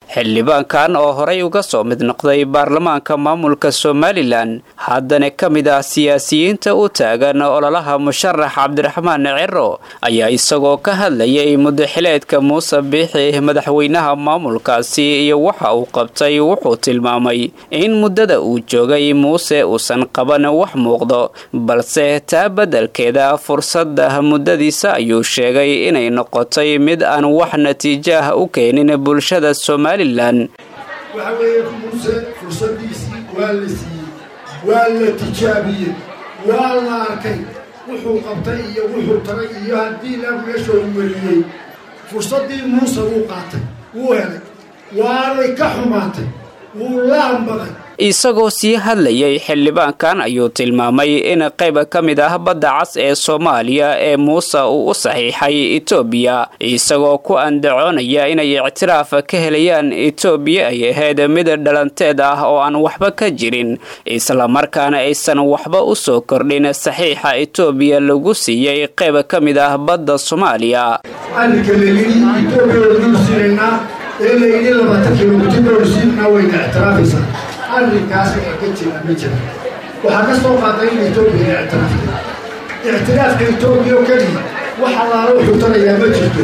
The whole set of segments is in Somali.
xildhibaankan oo horey uga soo mid noqday baarlamaanka maamulka somalilan haddana ka mid ah siyaasiyiinta u taagan ololaha musharax cabdiraxmaan ciro ayaa isagoo ka hadlayay mudaxileedka muuse biixi madaxweynaha maamulkaasi iyo waxa uu qabtay wuxuu tilmaamay in muddada uu joogay muuse uusan qaban wax muuqdo balse taa beddelkeeda fursadda muddadiisa ayuu sheegay inay noqotay mid aan wax natiijo ah u keenin bulshada somalilan waxa weeye muuse fursadiisii waa la siiyey waa la tijaabiyey waa la arkay wuxuu qabtay iyo wuxuu taray iyo haddii la meeshoodu weliyey fursaddii muuse wuu qaatay wuu helay waanay ka xumaatay wuu laambaday isagoo sii hadlayay xildhibaankan ayuu tilmaamay in qayb ka mid ah badda cas ee soomaaliya ee muuse uu u saxiixay etoobiya isagoo ku andacoonaya inay ictiraaf ka helayaan etoobiya ay ahayd mid dhalanteed ah oo aan waxba ka jirin islamarkaana aysan waxba u soo kordhin saxiixa etoobiya lagu siiyey qayb ka mid ah badda soomaaliya arrinka layidhi etoobiya waynu siinaynaa ee layidhi labaatan kilomitir baynu siinanaa wayna ictiraafaysaa arrinkaas ee ka jira ma jira waxaa ka soo qaaday in etoobiya ictiraafta ictiraafka etoobiya oo keliya wax allaala wuxuu tarayaa ma jirto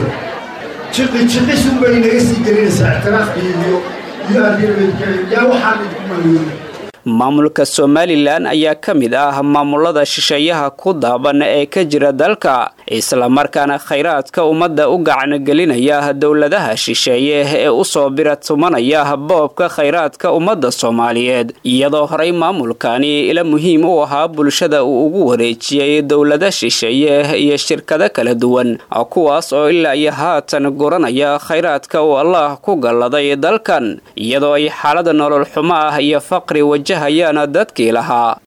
jiqi jiqisun bay naga sii gelinaysaa ictiraafkii iyo iyo arrinabadgelin yaa waxaan idinku maluulay maamulka somalilan ayaa ka mid ah maamulada shisheeyaha ku daaban ee ka jira dalka islamarkaana khayraadka ummadda u gacangelinaya dowladaha shisheeye ee usoo biratumanaya boobka khayraadka ummadda soomaaliyeed iyadoo horey maamulkani ila muhiim u ahaa bulshada uu ugu wareejiyey dowlada shisheeye iyo shirkado kala duwan kuwaas oo ilaa iyo haatan guranaya khayraadka uu allah ku galladay dalkan iyadoo ay xaalada nolol xumo ah iyo faqri waja hayaan dadkii lahaa